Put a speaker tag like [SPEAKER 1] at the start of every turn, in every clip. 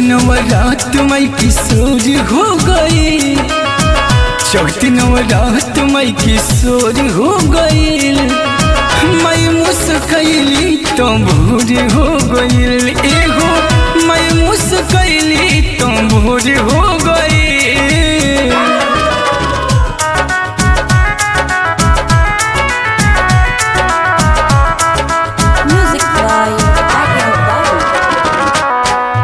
[SPEAKER 1] नवरात मई किशोर हो गई चौथी नवरात मई किशोर हो गई मई मुस्कैली तो भोर हो गईल एगो मई मुस्कैली तो भोर हो गई
[SPEAKER 2] Music by Agnes Babu.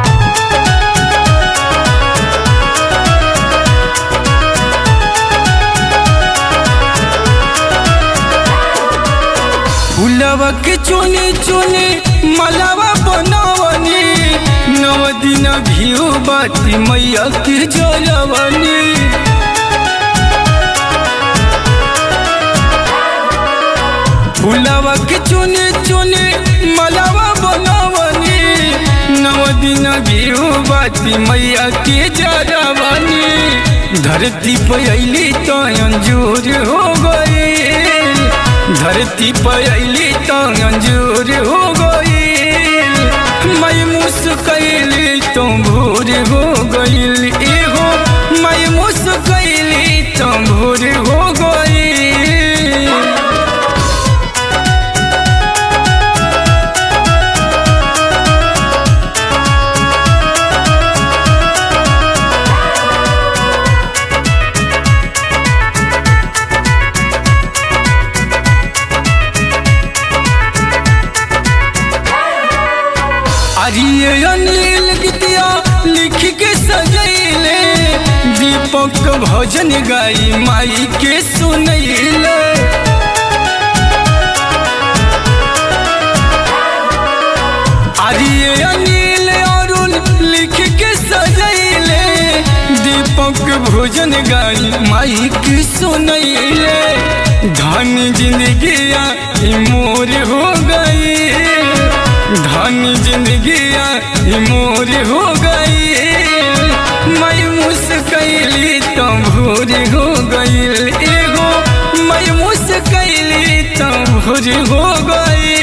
[SPEAKER 1] फुलवा के चुने चुने मलावा बनावनी नव दिन घियो बाती मैया के जलवनी फुलवा के चुने चुने मलावा बनावनी नव दिन घियो बाती मैया के जलवनी धरती पे अली तो अंजूर हो गई धरती पर अली तो अंजूर हो गई मैं मुस्कैली तो भोर हो गईल एगो मैं मुस्कैली तो भोर हो गई अरिये अनिल गीतिया लिख के सजैले दीपक भजन गाई माई के सुनैले अरिये अनिल अरुण लिख के सजैले दीपक भोजन गाई माई के सुनैले धन जिंदगिया ई मोर हो गई धन जिंदगिया ई मोर हो गई मैं मुस्कैली तो भोर हो गई एगो मैं मुस्कैली तो भोर हो गई